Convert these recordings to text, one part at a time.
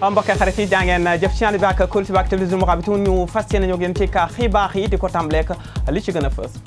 mbokk xarit yi jàngeen jëf ci ànd bi ak Kóolute bi ak télévision Mourabitoun ñu fas yéene ñoo gën ci ka xibaar yi di ko tàmbaleek li ci gën a fës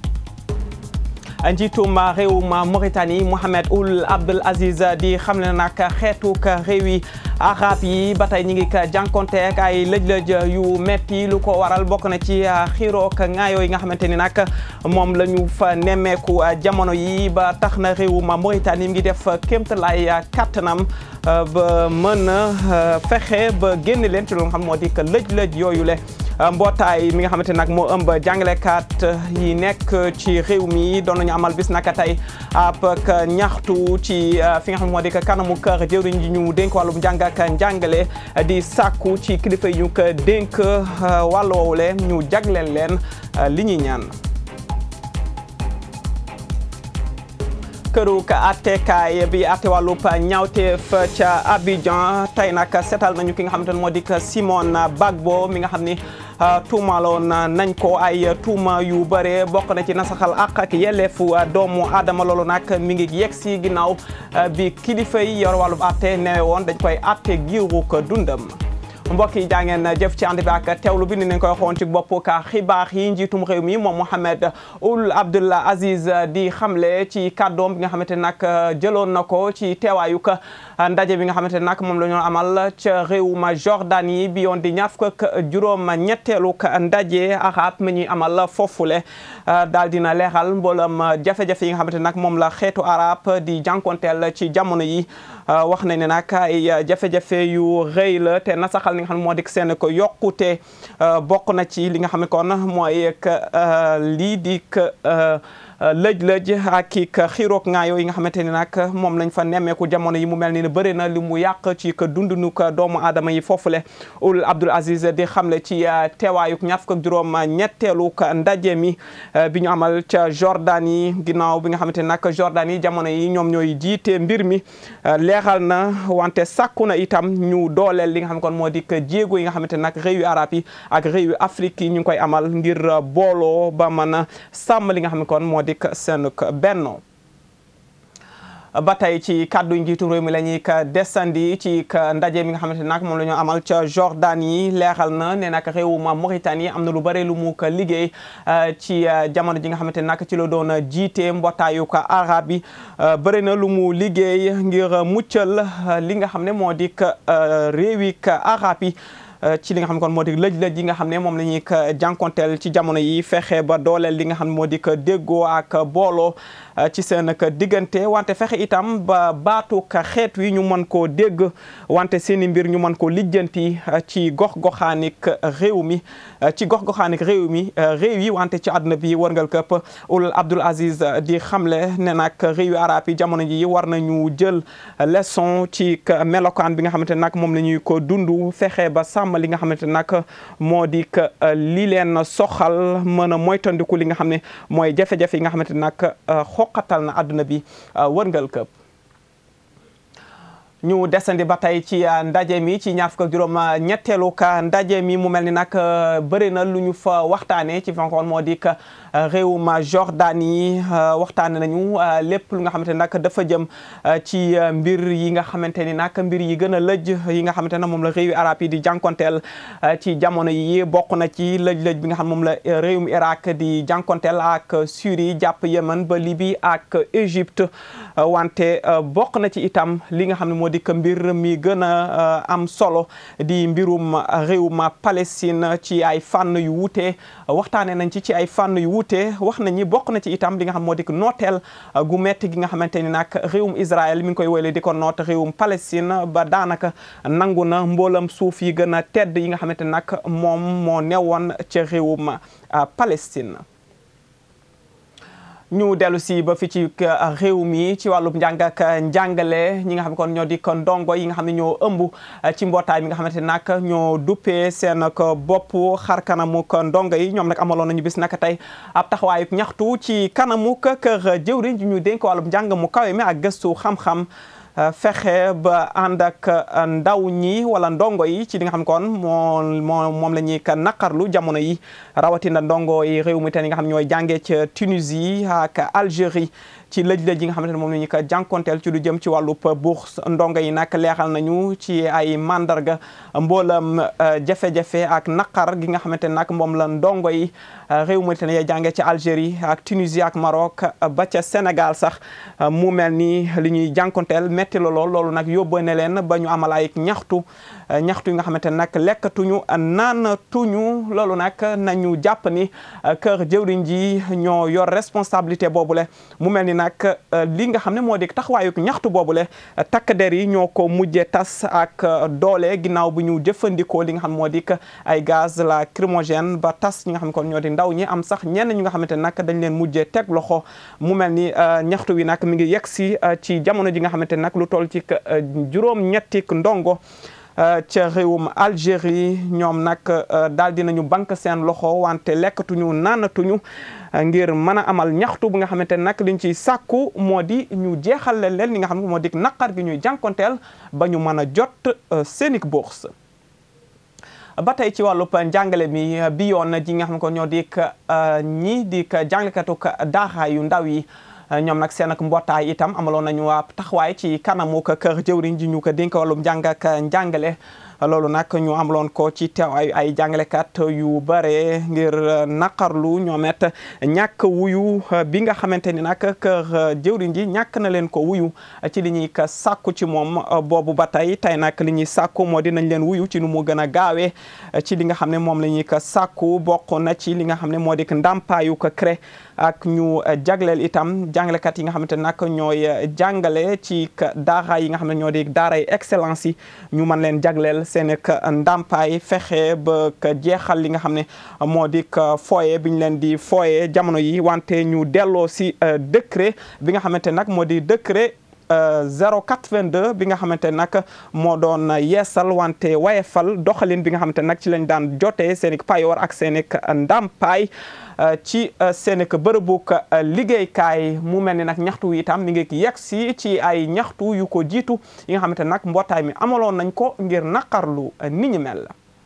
njiitum réewum Mauritanie Mohamed Ould Abdel Aziz di xam ne nag xeetuk réew yi arab yi ba tey ñu ngi ka jànkonteek ay lëj-lëj yu metti lu ko waral bokk na ci xiirook ŋaayoo yi nga xamante ni nag moom la ñu fa nemmeeku jamono yi ba tax na réewum Mauritanie mi ngi def kéemtalaay kattanam ba mën a fexe ba génn leen ci lu nga xam moo di que lëj-lëj yooyu le mbootaay mi nga xamante nag moo ëmb jàngalekat yi nekk ci réew mi doon nañu amal bis naka tey ab ñaxtu ci fi nga xam moo di que kanamu kër jëwriñ ji ñu dénk wàllum njàng ak njàngale di sàkku ci kilifa yi ñu ko dénk wàllu woowule ñu jagleel leen li ñuy ñaan këru ka attekaay bi atte wàllub ñaawteef ca Abidjan tey nag seetal nañu ki nga xamante ne moo di Simone Bagbo mi nga xam ni tuumaloon nañ ko ay tuuma yu bare bokk na ci nasaxal àq ak yelleefu doomu aadama loolu nag mi ngi yegg si ginnaaw bi kilifa yi yor wàllub atte newe woon dañ koy atte giiru ko dundam mbokk yi jaa ngeen jëf ci ànd bi ak teewlu bi ni nañ koy xoon ci bopp ka xibaar yi njiitum réew mi moom Mohamed Ould Abdel Aziz di xamle ci kàddoom bi nga xamante nag jëloon na ko ci teewaayu ka ndaje bi nga xamante ne nag moom la ñu amal ca réewum Jordanie bi yoon di ñaar fukk ak juróom ñetteelu ndaje arab mi ñuy amal foofule daal dina leeral mboolam jafe-jafe yi nga xamante nag moom la xeetu arab di jànkonteel ci jamono yi wax nañ ne nag ay jafe-jafe yu rëy la te nasaxal li nga xam ne moo di seen ko yokkute bokk na ci li nga xam ne kon mooy lii di lëj-lëj ak i xiiroog ngaayoo yi nga xamante ni nag moom lañ fa nemmeeku jamono yi mu mel ni ne bëri na li mu yàq ci ka dundunu ko doomu aadama yi foofule Ould Abdel Aziz di xamle ci teewaayuk ñaar fukk ak juróom ñetteelu ndaje mi bi ñu amal ca Jordanie ginnaaw bi nga xamante ni nag Jordanie jamono yi ñoom ñooy jiite mbir mi leexal na wante sàkku na itam ñu dooleel li nga xam ne kon moo di jéego yi nga xamante ni nag réew yu arab yi ak réew yu Afrique yi ñu ngi koy amal ngir booloo ba mën a sàmm li nga xam ne kon moo di seen benno ba tey ci kàddu njiitu réew mi la ñuy ka desandi ci ndaje mi nga xamante nag moom la ñu amal ca Jordanie leeral na ne nag réewum Mauritanie am na lu bare lu mu ko liggéey ci jamono ji nga xamante nag ci la doon jiite mbootaayu ko arab yi bëri na lu mu liggéey ngir muccal li nga xam ne moo di réewi ka arab yi ci li nga xam ne kon moo di lëj-lëj yi nga xam ne moom la ñuy jànkonteel ci jamono yi fexe ba dooleel li nga xam ne moo di déggoo ak booloo ci seen diggante wante fexe itam ba baatu ka xeet wi ñu mën koo dégg wante seeni mbir ñu mën koo lijjanti ci gox-goxaanik réew mi ci gox-goxaanik réew mi réew yi wante ci àdduna bi wërngal këpp Ould Abdel Aziz di xamle ne nag réew yu arab yi jamono ji war nañu jël leçon ci melokaan bi nga xamante nag moom la ñuy ko dund fexe ba sàmm li nga xamante nag moo di li leen soxal mën a moytandiku li nga xam ne mooy jafe-jafe yi nga xamante nag xoqatal na àdduna bi wërngal këpp ñu desandi ba tey ci ndaje mi ci ñaar fukk ak juróom ñetteelu ka ndaje mi mu mel ni nag bëri na lu ñu fa waxtaanee ci fankoon moo di réewum Jordanie waxtaane nañu lépp lu nga xamante ne nag dafa jëm ci mbir yi nga xamante ni nag mbir yi gën a lëj yi nga xamante ne moom la réewi arab yi di jànkonteel ci jamono yi bokk na ci lëj-lëj bi nga xam moom la réewum Irak di jànkonteel ak Syrie jàpp Yémen ba Libye ak Égypte wante bokk na ci itam li nga xam ne moo di que mbir mi gën a am solo di mbirum réewum Palestine ci ay fànn yu wuute waxtaane nañ ci ci ay fànn yu wuute wax nañ ni bokk na ci itam li nga xam moo di nooteel gu metti gi nga xamante ni nag réewum Israël mi ngi koy woyle di ko noot réewum Palestine ba daanaka nangu na mboolam suuf yi gën a tedd yi nga xamante ni nag moom moo newoon ca réewum Palestine ñu dellu si ba fi ci réew mi ci wàllub njàng ak njàngale ñi nga xam ne kon ñoo di ko ndongo yi nga xam ne ñoo ëmb ci mbootaay mi nga xamante nag ñoo duppee seen ko bopp xar kanamu ko ndongo yi ñoom nag amaloon nañu bis naka tey ab taxawaayu ñaxtu ci kanamu kër jëwriñ ji ñu dénk wàllub njàng mu kawe mi ak gëstu xam-xam fexe ba ànd ak ndaw ñi wala ndongo yi ci li nga xam kon moo moo moom la ñuy naqarlu jamono yi rawatina ndongo yi réew mi te yi nga xam ñooy jàngee ca Tunisie ak Algérie ci lëj-lëj yi nga xamante ne moom la ñu ko jànkonteel ci lu jëm ci wàllub bourse ndongo yi nag leexal nañu ci ay mandarga mboolam jafe-jafe ak naqar gi nga xamante ne nag moom la ndongo yi réew Mauritanie ya jànge ci Algérie ak Tunisie ak Maroc ba ca Sénégal sax mu mel ni li ñuy jànkonteel metti la lool loolu nag yóbbane leen ba ñu amal ay ñaxtu ñaxtu yi nga xamante ne nag lekkatuñu naanatuñu loolu nag nañu jàpp ni kër jëwriñ ji ñoo yor responsabilité boobule mu mel ni nag li nga xam ne moo di taxawaayuk ñaxtu boobule takk der yi ñoo ko mujjee tas ak doole ginnaaw bu ñu jëfandikoo li nga xam moo di ay gaz lacrymogène ba tas ñi nga xam ne kon ñoo di ndaw ñi am sax ñenn ñi nga xamante ne nag dañ leen mujjee teg loxo mu mel ni ñaxtu wi nag mi ngi yegg si ci jamono ji nga xamante ne nag lu toll ci juróom-ñettik ndongo ca réewum Algérie ñoom nag daal dinañu bank seen loxo wante lekkatuñu naanatuñu ngir mën a amal ñaxtu bu nga xamante ne nag liñ ciy sàkku moo di ñu jeexal leen li nga xam ne moo di naqar gi ñuy jànkonteel ba ñu mën a jot seeni bourse ba tey ci wàllub njàngale mi bi yoon ji nga xam ne ko ñoo di ñii di jàngalekatu daara yu ndaw yi ñoom nag seen ak mbootaay itam amaloon nañu waa taxawaay ci kanamu kër jëwriñ ji ñu ko dénk wàllum njàng ak njàngale loolu nag ñu amaloon ko ci teew ay ay jàngalekat yu bare ngir naqarlu ñoomet ñàkk wuyu bi nga xamante ni nag kër jëwriñ ji ñàkk na leen ko wuyu ci li ñuy ka sàkku ci moom boobu ba tey tey nag li ñuy sàkku moo dinañ leen wuyu ci nu mu gën a gaawee ci li nga xam ne moom la ñuy ka sàkku bokk na ci li nga xam ne moo di ndàmpaayu ko CREI ak ñu jagleel itam jàngalekat yi nga xamante ne nag ñooy jàngale ci daara yi nga xam ne ñoo di daaray excellence yi ñu mën leen jagleel seen ndàmpaay fexe ba jeexal li nga xam ne moo di fooye bi ñu leen di fooye jamono yi wante ñu delloo si décret bi nga xamante nag moo di décret 082 bi nga xamante nag moo doon yeesal wante wayefal doxalin bi nga xamante nag ci lañ daan jotee seen i payoor ak seen i ndàmpaay ci seen i bërëbuk liggéeykaay mu mel ni nag ñaxtu wi itam mi ngi yegg si ci ay ñaxtu yu ko jiitu yi nga xamante nag mbootaay mi amaloon nañ ko ngir naqarlu ni ñu mel.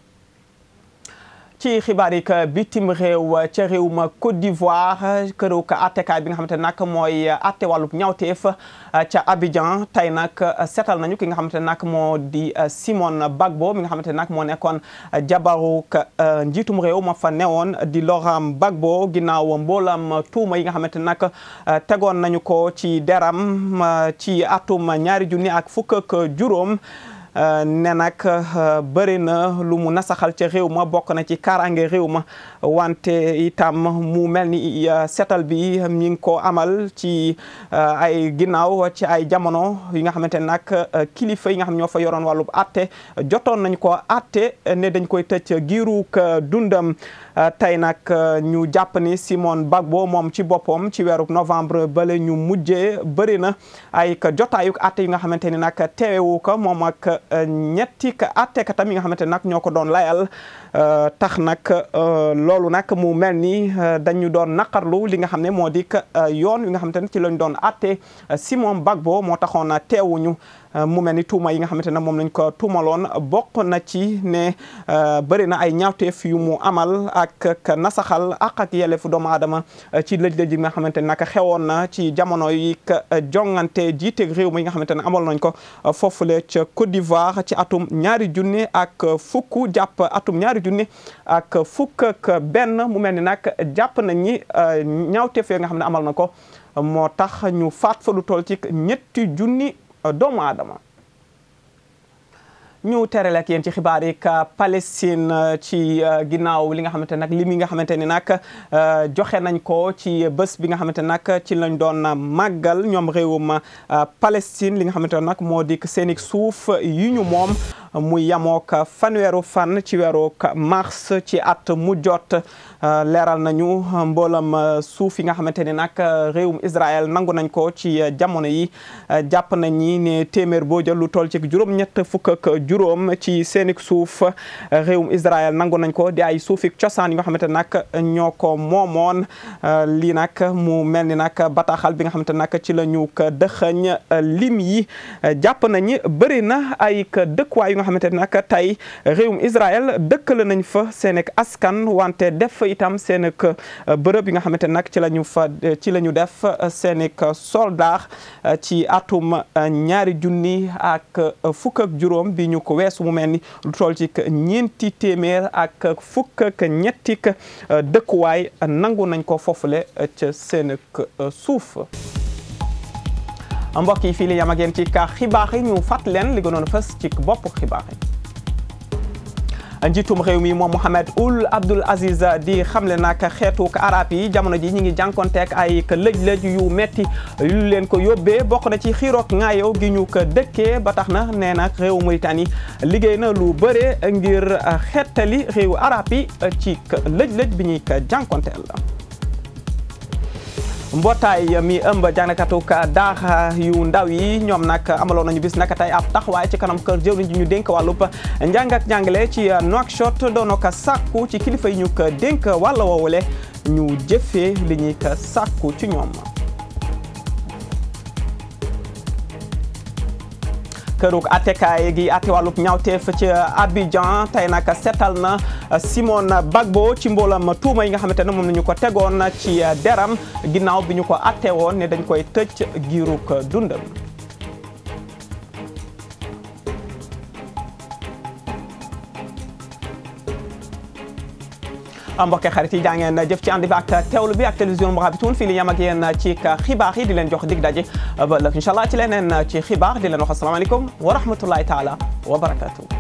ci xibaar yi que bitim réew ca réew ma Côte d'Ivoire këru ka attekaay bi nga xamante nag mooy atte wàllub ñawteef ca Abidjan tey nag seetal nañu ki nga xamante nag moo di Simone Bagbo mi nga xamante nag moo nekkoon jabaru njiitum réew ma fa newoon di Laurent Gbagbo ginnaaw mboolam tuuma yi nga xamante nag tegoon nañu ko ci deram ci atum ñaari junni ak fukk ak juróom ne nag bëri na lu mu nasaxal ca réew ma bokk na ci kaaraange réew ma wante itam mu mel ni setal bi mi ngi ko amal ci ay ginnaaw ci ay jamono yi nga xamante ne nag kilifa yi nga xam ñoo fa yoroon wàllub atte jotoon nañ ko atte ne dañ koy tëj giiruk dundam tey nag ñu jàpp ni Simone Bagbo moom ci boppam ci weeru novembre bale ñu mujjee bëri na ay jotaayuk atte yi nga xamante ni nag teewewu ko moom ak ñetti ka attekatam yi nga xamante nag ñoo ko doon layal tax nag loolu nag mu mel ni dañu doon naqarlu li nga xam ne moo di yoon wi nga xamante ne ci lañ doon atte Simone Bagbo moo taxoon teewuñu mu mel ni tuuma yi nga xamante ne moom lañ ko tuumaloon bokk na ci ne bëri na ay ñaawteef yu mu amal ak nasaxal ak ak yelleefu doomu aadama ci lëj-lëj yi nga xamante ne nag xewoon na ci jamono yi jongante jiite réew mi nga xamante ne amal nañ ko foofule ca Côte d'Ivoire ci atum ñaari junni ak fukk jàpp atum ñaari junni ak fukk ak benn mu mel ni nag jàpp nañ ni ñaawteef yi nga xam ne amal na ko moo tax ñu faat fa lu toll ci ñetti junni doomu aadama ñu terale ak yéen ci xibaar yi ka Palestine ci ginnaaw li nga xamante nag li mi nga xamante ni nag joxe nañ ko ci bés bi nga xamante nag ci lañ doon màggal ñoom réewum Palestine li nga xamante nag moo di seeni suuf yi ñu moom muy yamook fanweeru fan ci weeru mars ci at mu jot leeral nañu mboolam suuf yi nga xamante ni nag réewum Israël nangu nañ ko ci jamono yi jàpp nañ ñi ne téeméer boo jël lu toll ci juróom-ñett fukk ak juróom ci seenik suuf réewum Israël nangu nañ ko di ay suufik cosaan yi nga xamante nag ñoo ko moomoon lii nag mu mel ni nag bataaxal bi nga xamante nag ci la ñu ko dëxëñ lim yi jàpp nañ bëri na ay dëkkuwaay yu nga xamante nag tey réewum Israël dëkkale nañ fa seenik askan wante def itam seen bërëb yi nga xamante nag ci la ñu fa ci la ñu def seen soldat ci atum ñaari junni ak fukk ak juróom bi ñu ko weesu mu mel ni lu toll ci ñeenti téeméer ak fukk ak ñetti dëkkuwaay nangu nañ ko foofule ca seen suuf. mbokk yi fii li yam ak yéen ci ka xibaar yi ñu fàtt leen li gënoon fës ci bopp xibaar yi njiitum réew mi moom Mohamed Ould Abdel Aziz di xamle nag xeetu arab yi jamono ji ñi ngi jànkonteek ay lëj-lëj yu metti yu leen ko yóbbee bokk na ci xiiroog ngaayow gi ñu ko dëkkee ba tax na nee nag réew Mauritanie liggéey na lu bëre ngir xeetali réewu arab yi ci lëj-lëj bi ñuy ko jànkonteel mbootaay mi ëmb jàngkatu daara yu ndaw yi ñoom nag amaloon nañu bis naka tey ab taxawaay ci kanam kër jëwriñ ji ñu dénk wàllub njàng ak njàngale ci Nouakchott doon ko sàkku ci kilifa yi ñu ko dénk wàll woowule ñu jëfee li ñuy ko sàkku ci ñoom. kërug attekaay gi atte wàllub ñaawteef ci Abidjan tey nag seetal na Simone Bagbo ci mboolam tuuma yi nga xamante ne moom nañu ko tegoon ci deram ginnaaw bi ñu ko atte woon ne dañ koy tëj giirug dundam mbokk xarit yi jaa ngeen jëf ci ànd bi ak teewlu bi ak télévision Mourabitoun fii li yam ak yéen ci xibaar yi di leen jox dig daje ba ëllëg incha allah ci leneen ci xibaar di leen wax asalaamaaleykum wa rahmatullahi taala wa barakatuh